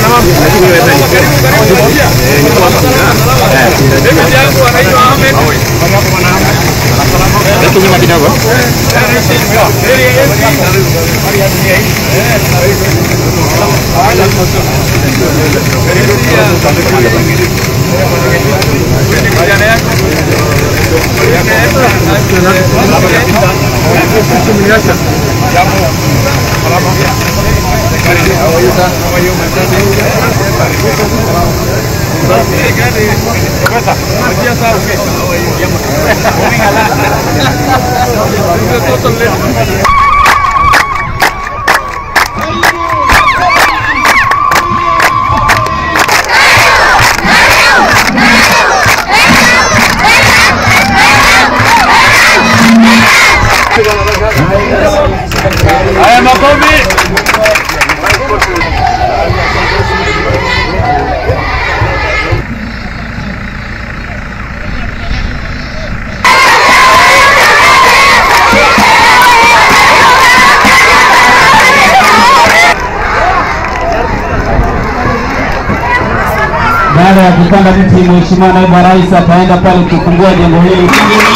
Nyuma kidogo. Haya makofi. Baada ya kupanda mti, Mheshimiwa Naibu wa Rais ataenda pale kufungua jengo hili.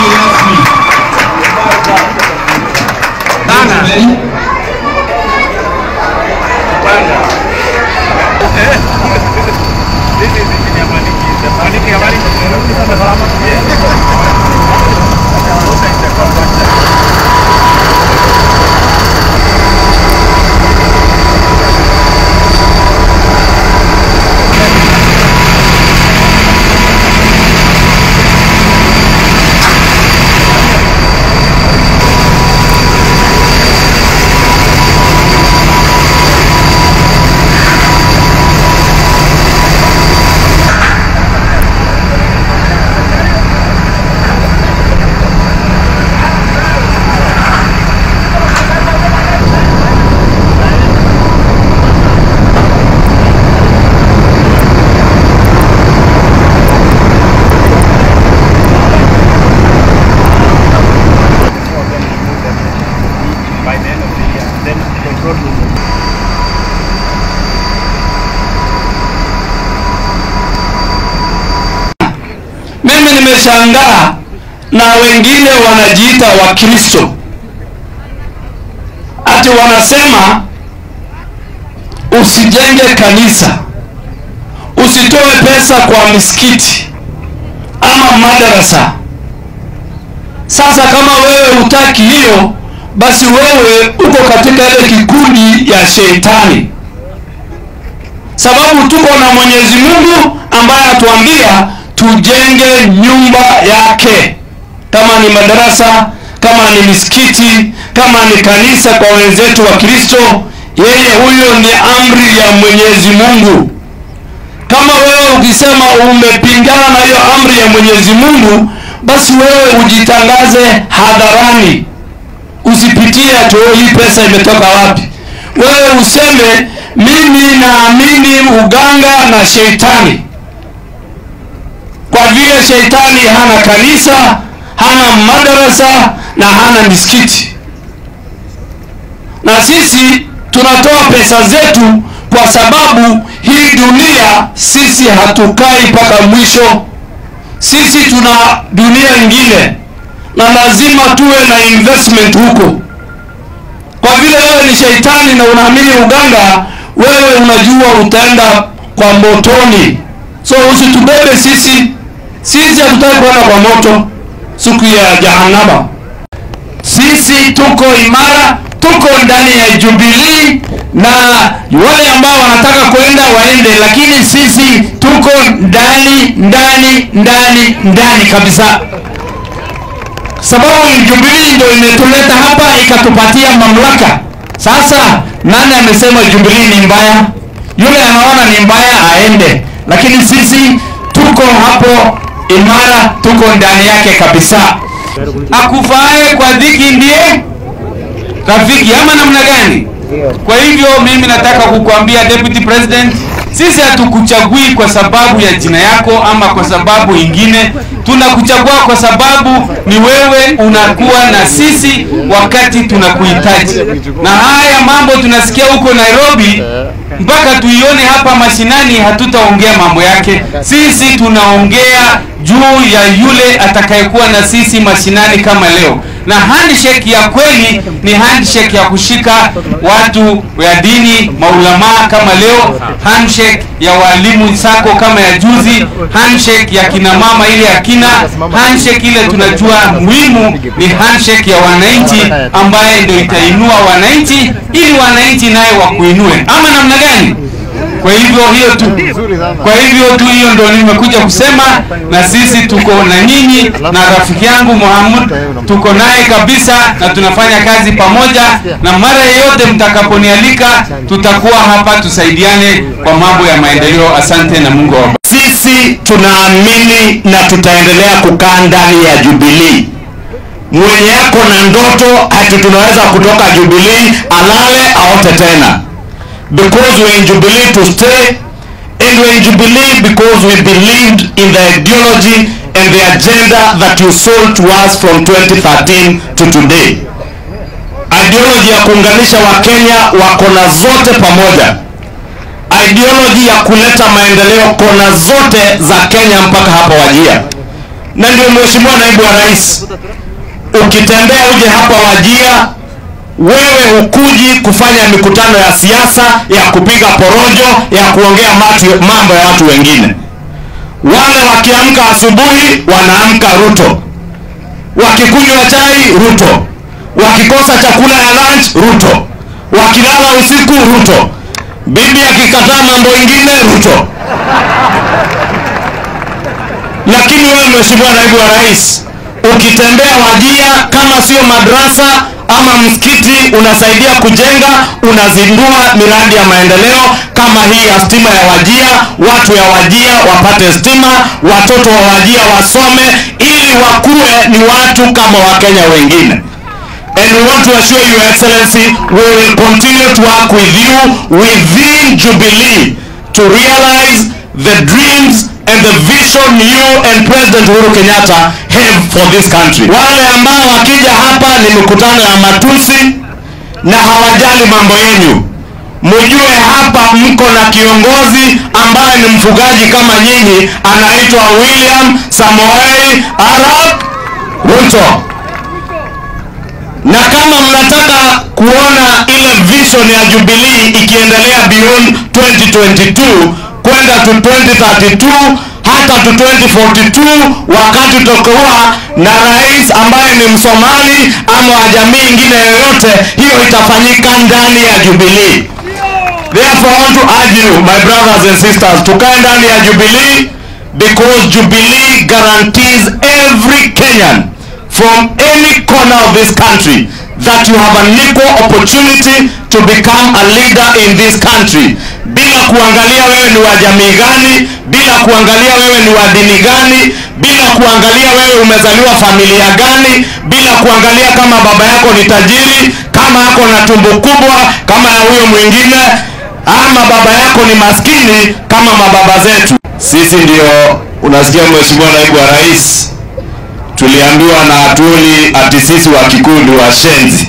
Mimi nimeshangaa na wengine wanajiita Wakristo, ati wanasema usijenge kanisa, usitoe pesa kwa misikiti ama madarasa. Sasa kama wewe hutaki hiyo, basi wewe uko katika ile kikundi ya shetani, sababu tuko na Mwenyezi Mungu ambaye atuambia tujenge nyumba yake, kama ni madarasa, kama ni misikiti, kama ni kanisa kwa wenzetu wa Kristo. Yeye huyo ni amri ya Mwenyezi Mungu. Kama wewe ukisema umepingana na hiyo amri ya Mwenyezi Mungu, basi wewe ujitangaze hadharani, usipitie ati "Oh, hii pesa imetoka wapi. Wewe useme mimi naamini uganga na sheitani kwa vile sheitani hana kanisa, hana madarasa na hana misikiti, na sisi tunatoa pesa zetu kwa sababu hii dunia sisi hatukai mpaka mwisho. Sisi tuna dunia ingine na lazima tuwe na investment huko. Kwa vile wewe ni sheitani na unaamini uganga, wewe unajua utaenda kwa motoni, so usitubebe sisi sisi hatutaki kwenda kwa moto siku ya jahannama. Sisi tuko imara, tuko ndani ya Jubilee, na wale ambao wanataka kwenda waende, lakini sisi tuko ndani ndani ndani ndani kabisa, sababu Jubilee ndio imetuleta hapa ikatupatia mamlaka. Sasa nani amesema Jubilee ni mbaya? Yule anaona ni mbaya aende, lakini sisi tuko hapo imara, tuko ndani yake kabisa. Akufae kwa dhiki ndiye rafiki, ama namna gani? Kwa hivyo mimi nataka kukuambia Deputy President, sisi hatukuchagui kwa sababu ya jina yako ama kwa sababu ingine tunakuchagua kwa sababu ni wewe unakuwa na sisi wakati tunakuhitaji na haya mambo tunasikia huko nairobi mpaka tuione hapa mashinani hatutaongea mambo yake sisi tunaongea juu ya yule atakayekuwa na sisi mashinani kama leo na handshake ya kweli ni handshake ya kushika watu ya dini maulamaa kama leo handshake ya walimu sako kama ya juzi handshake ya kina mama ile ya kina handshake ile tunajua muhimu ni handshake ya wananchi ambaye ndio itainua wananchi ili wananchi naye wakuinue ama namna gani kwa hivyo hiyo tu kwa hivyo tu hiyo ndo nimekuja kusema na sisi tuko na nyinyi na rafiki yangu Muhammad tuko naye kabisa na tunafanya kazi pamoja na mara yeyote mtakaponialika tutakuwa hapa tusaidiane kwa mambo ya maendeleo asante na Mungu awabariki sisi tunaamini na tutaendelea kukaa ndani ya Jubilee. Mwenye yako na ndoto hati tunaweza kutoka Jubilee alale aote tena, because we're in Jubilee to stay and we're in Jubilee because we believed in the ideology and the agenda that you sold to us from 2013 to today. Ideology ya kuunganisha Wakenya wa kona zote pamoja ideology ya kuleta maendeleo kona zote za Kenya mpaka hapa Wajia. Na ndio Mheshimiwa Naibu wa Rais, ukitembea uje hapa Wajia, wewe hukuji kufanya mikutano ya siasa ya kupiga porojo ya kuongea matu, mambo ya watu wengine. Wale wakiamka asubuhi wanaamka Ruto, wakikunywa chai Ruto, wakikosa chakula ya lunch Ruto, wakilala usiku Ruto bibi akikataa mambo ingine Ruto. Lakini wewe Mheshimiwa Naibu wa Rais, ukitembea Wajia, kama sio madrasa ama msikiti unasaidia kujenga, unazindua miradi ya maendeleo kama hii ya stima ya Wajia, watu ya Wajia wapate stima, watoto wa Wajia wasome, ili wakuwe ni watu kama Wakenya wengine. And we want to assure you, Excellency, we will continue to work with you within Jubilee to realize the dreams and the vision you and President Uhuru Kenyatta have for this country. Wale ambao wakija hapa ni mikutano ya matusi na hawajali mambo yenu, mujue hapa mko na kiongozi ambaye ni mfugaji kama nyinyi, anaitwa William Samoei Arap Ruto na kama mnataka kuona ile vision ya Jubilee ikiendelea beyond 2022 kwenda to 2032 hata to 2042 wakati tutakuwa na rais ambaye ni Msomali ama wa jamii ingine yoyote, hiyo itafanyika ndani ya Jubilee. Therefore, I want to urge you, my brothers and sisters, tukae ndani ya Jubilee because Jubilee guarantees every Kenyan from any corner of this country that you have an equal opportunity to become a leader in this country bila kuangalia wewe ni wa jamii gani bila kuangalia wewe ni wa dini gani bila kuangalia wewe umezaliwa familia gani bila kuangalia kama baba yako ni tajiri kama ako na tumbo kubwa kama ya huyo mwingine ama baba yako ni maskini kama mababa zetu sisi ndio unasikia mheshimiwa naibu wa rais tuliambiwa na Atwoli ati sisi wa Kikuyu washenzi,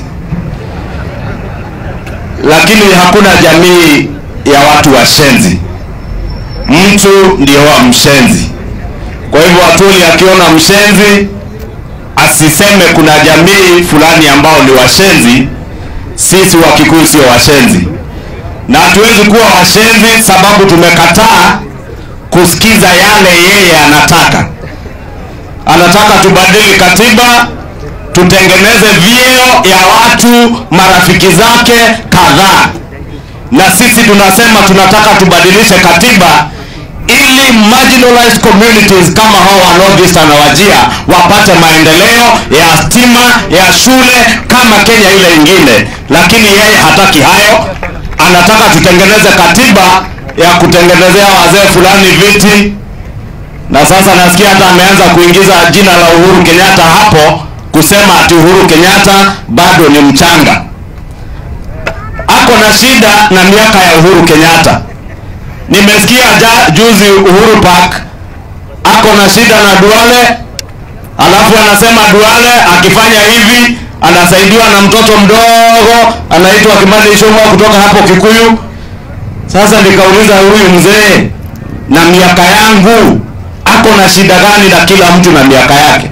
lakini hakuna jamii ya watu washenzi. Mtu ndio wa mshenzi. Kwa hivyo Atwoli akiona mshenzi asiseme kuna jamii fulani ambao ni washenzi. Sisi wa Kikuyu sio washenzi, na hatuwezi kuwa washenzi sababu tumekataa kusikiza yale yeye anataka anataka tubadili katiba tutengeneze vyeo ya watu marafiki zake kadhaa na sisi tunasema tunataka tubadilishe katiba ili marginalized communities kama hao wa Northeastern na Wajia wapate maendeleo ya stima ya shule kama Kenya ile ingine, lakini yeye hataki hayo. Anataka tutengeneze katiba ya kutengenezea wazee fulani viti na sasa nasikia hata ameanza kuingiza jina la Uhuru Kenyatta hapo, kusema ati Uhuru Kenyatta bado ni mchanga. Ako na shida na miaka ya Uhuru Kenyatta. nimesikia ja, juzi Uhuru Park ako na shida na Duale, alafu anasema Duale akifanya hivi anasaidiwa na mtoto mdogo anaitwa Kimani Ichung'wa kutoka hapo Kikuyu. Sasa nikauliza huyu mzee na miaka yangu ako na shida gani na kila mtu na miaka yake?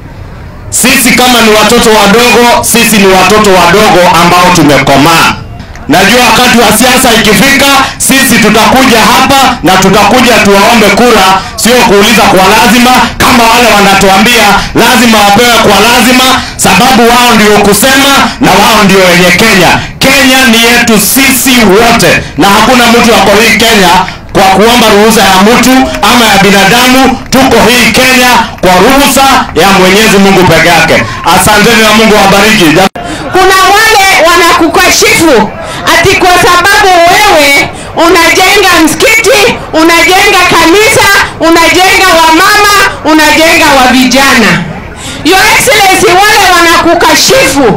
Sisi kama ni watoto wadogo, sisi ni watoto wadogo ambao tumekomaa. Najua wakati wa siasa ikifika, sisi tutakuja hapa na tutakuja tuwaombe kura, sio kuuliza kwa lazima, kama wale wanatuambia lazima wapewe kwa lazima, sababu wao ndio kusema na wao ndio wenye Kenya. Kenya ni yetu sisi wote, na hakuna mtu ako hii Kenya kwa kuomba ruhusa ya mtu ama ya binadamu. Tuko hii Kenya kwa ruhusa ya Mwenyezi Mungu peke yake. Asanteni na Mungu awabariki. kuna wale wanakukashifu ati kwa sababu wewe unajenga msikiti, unajenga kanisa, unajenga wamama, unajenga wa vijana. Your Excellency, wale wanakukashifu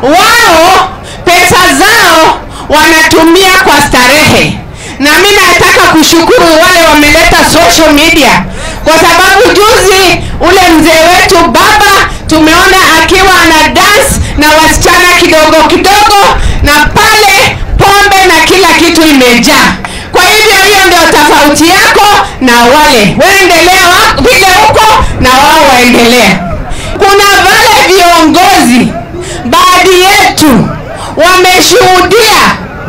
wao pesa zao wanatumia kwa starehe, na mimi nataka kushukuru wale wameleta social media, kwa sababu juzi ule mzee wetu baba tumeona akiwa ana dance na wasichana kidogo kidogo, na pale pombe na kila kitu imejaa. Kwa hivyo hiyo ndio tofauti yako na wale waendelea wa- vile huko na wao waendelea. Kuna wale viongozi baadhi yetu wameshuhudia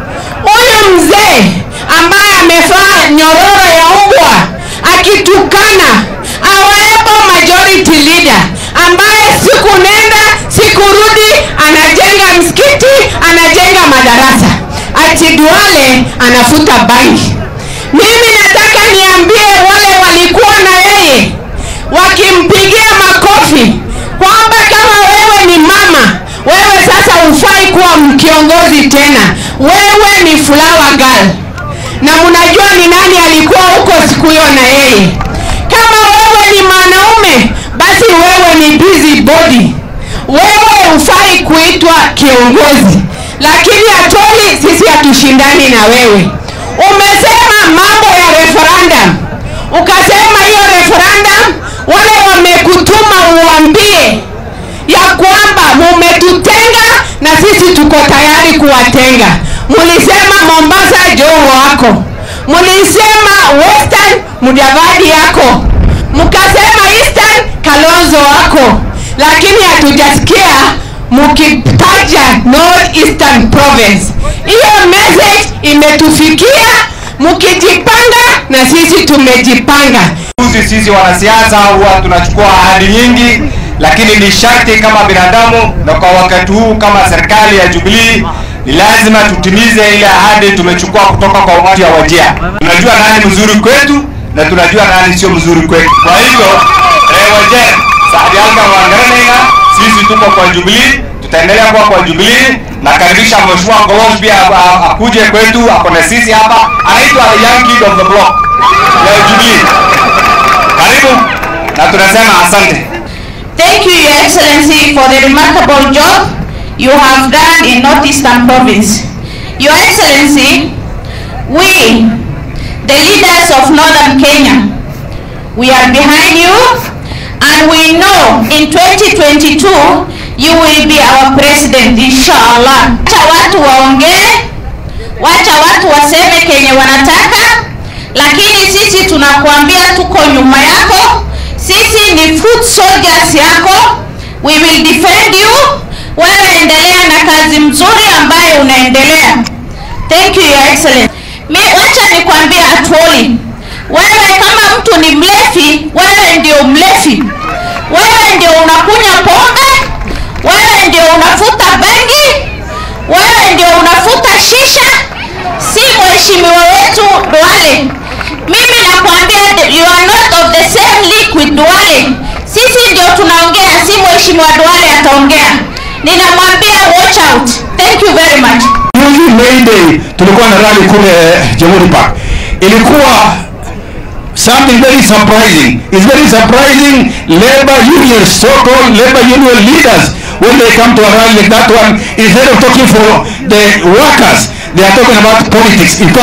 huyu mzee ambaye amevaa nyororo ya mbwa akitukana awepo majority leader ambaye siku nenda siku rudi anajenga msikiti anajenga madarasa ati Duale anafuta bangi. Mimi nataka niambie wale walikuwa na yeye wakimpigia makofi kwamba kama wewe ni mama, wewe sasa hufai kuwa kiongozi tena, wewe ni flower girl. Na mnajua ni nani alikuwa huko siku hiyo na yeye. Kama wewe ni mwanaume, basi wewe ni busy body, wewe hufai kuitwa kiongozi. Lakini atoli, sisi hatushindani na wewe. Umesema mambo ya referendum, ukasema hiyo referendum, wale wamekutuma uambie ya kwamba mumetutenga na sisi tuko tayari kuwatenga. Mulisema Mombasa Joho wako, mulisema Western Mudavadi yako, mkasema Eastern Kalonzo wako, lakini hatujasikia mukitaja North Eastern Province. Hiyo message imetufikia, mukijipanga na sisi tumejipanga. Sisi sisi wanasiasa huwa tunachukua ahadi nyingi, lakini ni sharti kama binadamu na kwa wakati huu kama serikali ya Jubilee ni lazima tutimize ile ahadi tumechukua kutoka kwa watu ya Wajia. Tunajua nani mzuri kwetu na tunajua nani sio mzuri kwetu. Kwa hivyo eh, Wajia Saadi Alga Wangarenega, sisi tuko kwa Jubilee, tutaendelea kuwa kwa Jubilee. Nakaribisha Mheshimiwa Kolos pia a- a- akuje kwetu, ako na sisi hapa, anaitwa the young kid of the block ya Jubilee. Karibu na tunasema asante. Thank you, Your Excellency, for the remarkable job you have done in Northeastern Province. Your Excellency, we, the leaders of Northern Kenya, we are behind you and we know in 2022 you will be our president, inshallah. Wacha watu waongee, wacha watu waseme kenye wanataka, lakini sisi tunakuambia tuko nyuma yako. Sisi ni foot soldiers yako, we will defend you. Wewe endelea na kazi mzuri ambayo unaendelea. Thank you your excellency. Mi wacha nikwambie Atwoli, wewe kama mtu ni mlevi, wewe ndio mlevi, wewe ndio unakunywa pombe, wewe ndio unafuta bangi, wewe ndio unafuta shisha, si mheshimiwa wetu Duale. Mimi nakwambia you are not of the same league with Duale. Sisi ndio tunaongea, si mheshimiwa Duale ataongea. Ninamwambia watch out. Thank you very much. Juzi May Day tulikuwa na rally kule eh, Jamhuri Park. Ilikuwa something very surprising. It's very surprising labor unions, so-called labor union leaders, when they come to a rally like that one, instead of talking for the workers, they are talking about politics. In fact,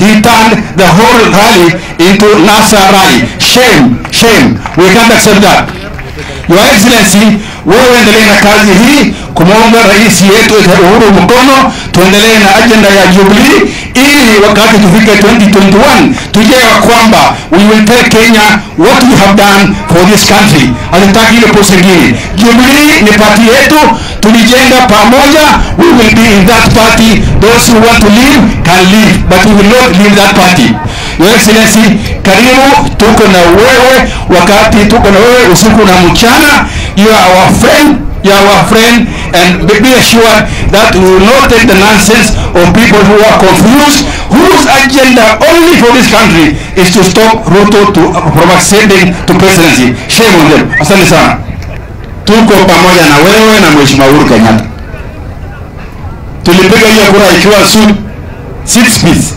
he turned the whole rally into NASA rally. Shame, shame. We can't accept that. Your Excellency, wewe endelee na kazi hii kumwomba rais yetu Uhuru mkono, tuendelee na ajenda ya Jubilee ili wakati tufike 2021 tujue ya kwamba we will tell Kenya what we have done for this country. Hatutaki ile post ingine. Jubilee ni party yetu, tulijenga pamoja. We will be in that party. Those who want to leave can leave, but we will not leave that party. Your Excellency, karibu, tuko na wewe wakati tuko na wewe usiku na mchana. You are our friend, you are our friend, and be be assured that we will not take the nonsense of people who are confused, whose agenda only for this country is to stop Ruto to, from ascending to presidency. Shame on them. Asante sana. tuko pamoja na wewe na mheshimiwa Uhuru Kenyatta. Tulipiga hiyo kura ikiwa su six piece,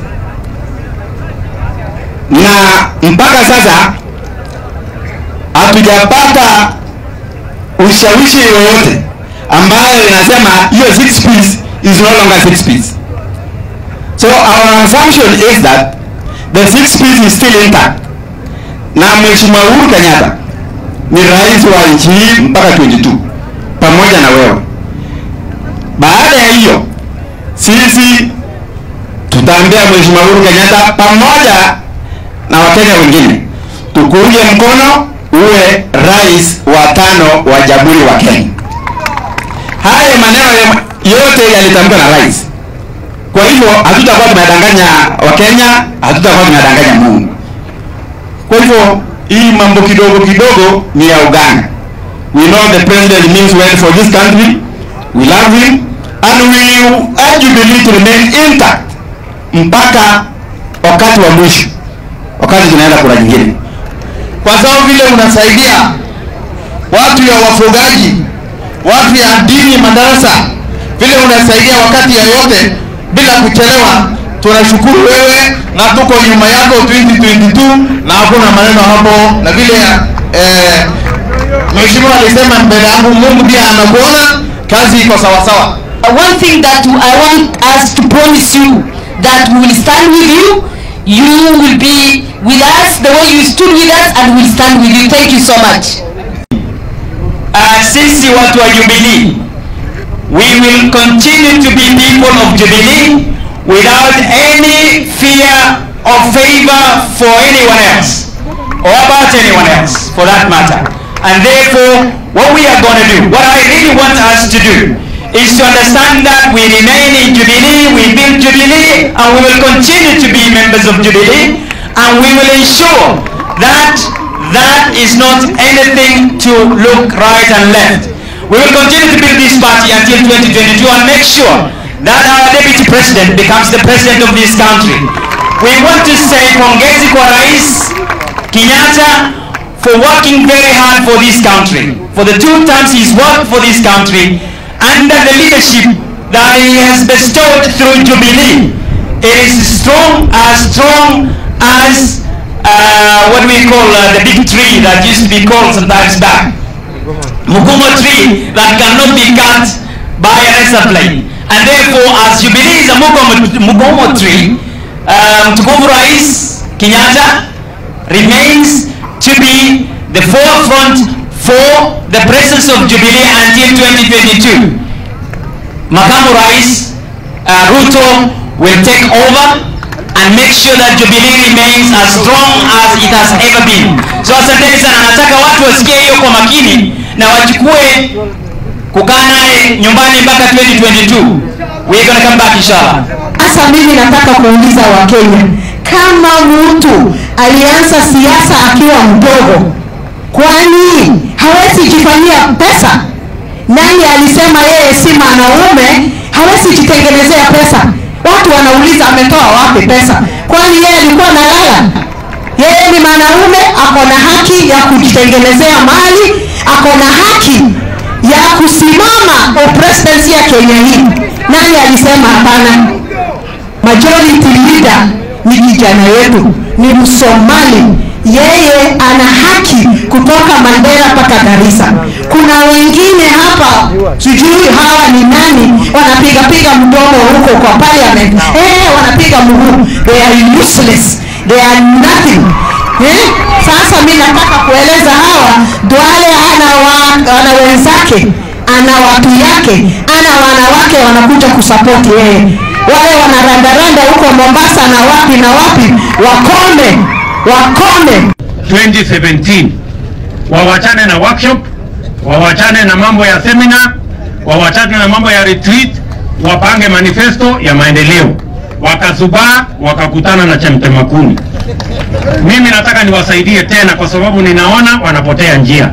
na mpaka sasa hatujapata ushawishi yoyote ambayo inasema hiyo six piece is no longer six piece. So our assumption is that the six piece is still intact, na mheshimiwa Uhuru Kenyatta ni rais wa nchi hii mpaka 22 pamoja na wewe. Baada ya hiyo, sisi tutaambia mheshimiwa Uhuru Kenyatta pamoja na wakenya wengine tukuunge mkono uwe rais wa tano wa jamhuri wa Kenya. Haya maneno yote yalitamkwa na rais. Kwa hivyo hatutakuwa tunadanganya Wakenya, hatutakuwa tunadanganya Mungu. Kwa hivyo hii mambo kidogo kidogo ni ya uganga. We know the president means well for this country. We love him and we urge Jubilee to remain intact mpaka wakati wa mwisho, wakati tunaenda kura nyingine, kwa sababu vile unasaidia watu ya wafugaji, watu ya dini, madarasa, vile unasaidia wakati yoyote bila kuchelewa tunashukuru wewe na tuko nyuma yako 2022 na hakuna maneno hapo, na vile eh, mheshimiwa alisema mbele yangu, Mungu pia anakuona, kazi iko sawa sawa. One thing that I want us to promise you that we will stand with you. You will be with us the way you stood with us, and we'll stand with you. Thank you so much. uh, sisi watu wa Jubilee we will continue to be people of Jubilee without any fear or favor for anyone else or about anyone else for that matter and therefore what we are going to do what I really want us to do is to understand that we remain in Jubilee we build Jubilee and we will continue to be members of Jubilee and we will ensure that that is not anything to look right and left. We will continue to build this party until 2022 and make sure that our deputy president becomes the president of this country. We want to say pongezi kwa Rais Kenyatta for working very hard for this country. For the two terms he's worked for this country under the leadership that he has bestowed through Jubilee. It is strong, as strong as uh, what we call uh, the big tree that used to be called sometimes back. Mugumo tree that cannot be cut by a razor blade. And therefore, as Jubilee is a Mugumo, Mugumo tree, um, Tukufu Rais Kenyatta remains to be the forefront for the presence of Jubilee until 2022. Makamu Rais uh, Ruto will take over and make sure that Jubilee remains as strong as it has ever been. So asanteni sana, nataka watu wasikie hiyo kwa makini na wachukue kukaa naye nyumbani mpaka 2022. We're gonna come back inshallah. Sasa mimi nataka kuuliza Wakenya, kama mtu alianza siasa akiwa mdogo, kwani hawezi jifanyia pesa? Nani alisema yeye si mwanaume hawezi jitengenezea pesa? Watu wanauliza ametoa wapi pesa? Kwani yeye alikuwa analala? Yeye ni mwanaume, ako na haki ya kujitengenezea mali, ako na haki ya kusimama kwa presidency ya Kenya hii. Nani alisema hapana? Majority leader ni kijana yetu, ni Msomali yeye ana haki kutoka Mandera mpaka Garissa. Kuna wengine hapa sijui hawa ni nani, wanapiga piga mdomo huko kwa parliament eh, wanapiga mguu, they are useless, they are nothing eh? Sasa mi nataka kueleza hawa Duale ana, wa, ana wenzake ana watu yake ana wanawake wanakuja kusapoti yeye wale wanarandaranda huko Mombasa na wapi na wapi wakome wakome 2017 wawachane na workshop, wawachane na mambo ya seminar, wawachane na mambo ya retreat, wapange manifesto ya maendeleo. Wakazubaa wakakutana na chemtema kuni. Mimi nataka niwasaidie tena, kwa sababu ninaona wanapotea njia.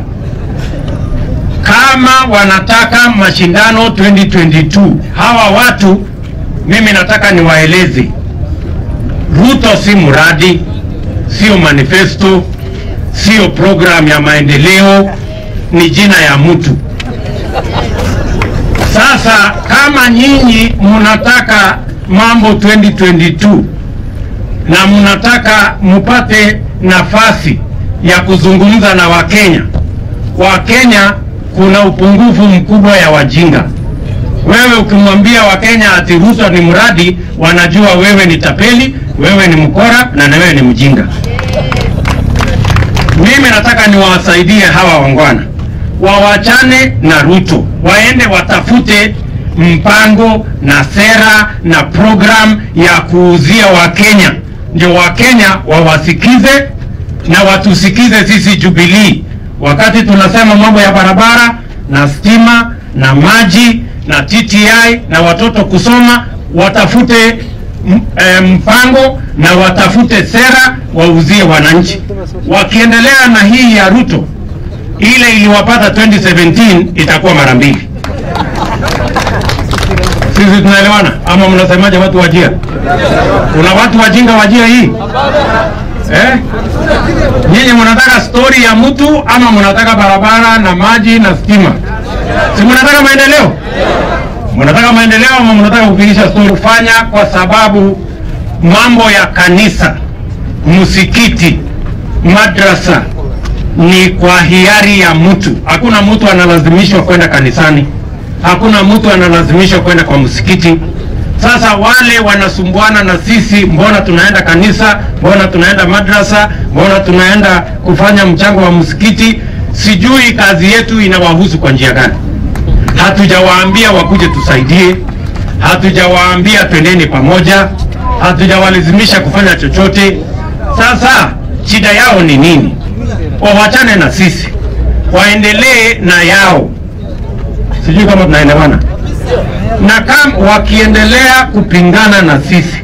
Kama wanataka mashindano 2022 hawa watu, mimi nataka niwaeleze, Ruto si mradi, sio manifesto, sio program ya maendeleo, ni jina ya mtu. Sasa kama nyinyi mnataka mambo 2022 na mnataka mupate nafasi ya kuzungumza na Wakenya, Wakenya kuna upungufu mkubwa ya wajinga. Wewe ukimwambia Wakenya ati Ruto ni mradi, wanajua wewe ni tapeli, wewe ni mkora na na wewe ni mjinga. Mimi nataka niwasaidie hawa wangwana wawachane na Ruto, waende watafute mpango na sera na program ya kuuzia Wakenya, ndio Wakenya wawasikize na watusikize sisi Jubilee, wakati tunasema mambo ya barabara na stima na maji na TTI na watoto kusoma, watafute m- eh, mpango na watafute sera wauzie wananchi. Wakiendelea na hii ya Ruto, ile iliwapata 2017 itakuwa mara mbili. Sisi tunaelewana ama mnasemaje, watu wajia? Kuna watu wajinga wajia hii eh? Nyinyi mnataka stori ya mtu ama mnataka barabara na maji na stima? Si mnataka maendeleo? Mnataka maendeleo ama mnataka kupigisha stori? Kufanya kwa sababu mambo ya kanisa, msikiti, madrasa ni kwa hiari ya mtu. Hakuna mtu analazimishwa kwenda kanisani, hakuna mtu analazimishwa kwenda kwa msikiti. Sasa wale wanasumbuana na sisi, mbona tunaenda kanisa, mbona tunaenda madrasa, mbona tunaenda kufanya mchango wa msikiti, sijui kazi yetu inawahusu kwa njia gani? Hatujawaambia wakuje tusaidie, hatujawaambia twendeni pamoja, hatujawalazimisha kufanya chochote. Sasa shida yao ni nini? Wawachane na sisi, waendelee na yao. Sijui kama tunaelewana na kama wakiendelea kupingana na sisi,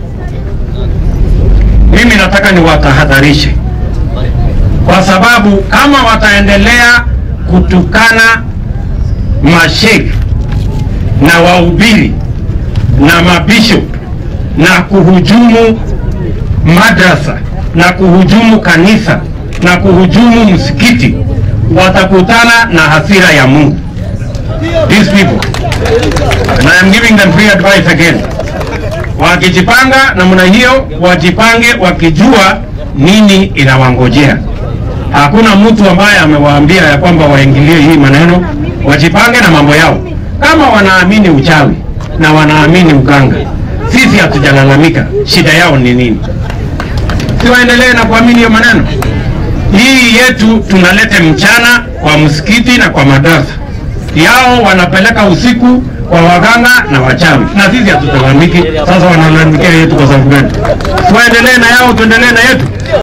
mimi nataka niwatahadharishe, kwa sababu kama wataendelea kutukana mashekh na wahubiri na mabishop na kuhujumu madrasa na kuhujumu kanisa na kuhujumu msikiti, watakutana na hasira ya Mungu. These people and I am giving them free advice again. Wakijipanga namna hiyo, wajipange wakijua nini inawangojea. Hakuna mtu ambaye amewaambia ya kwamba waingilie hii maneno, wajipange na mambo yao. Kama wanaamini uchawi na wanaamini uganga, sisi hatujalalamika. Shida yao ni nini? Si waendelee na kuamini hiyo maneno. Hii yetu tunalete mchana kwa msikiti na kwa madarasa yao wanapeleka usiku kwa waganga na wachawi, na sisi hatutalalamiki. Sasa wanalalamikia yetu kwa sababu gani? Tuendelee na yao, tuendelee na yetu.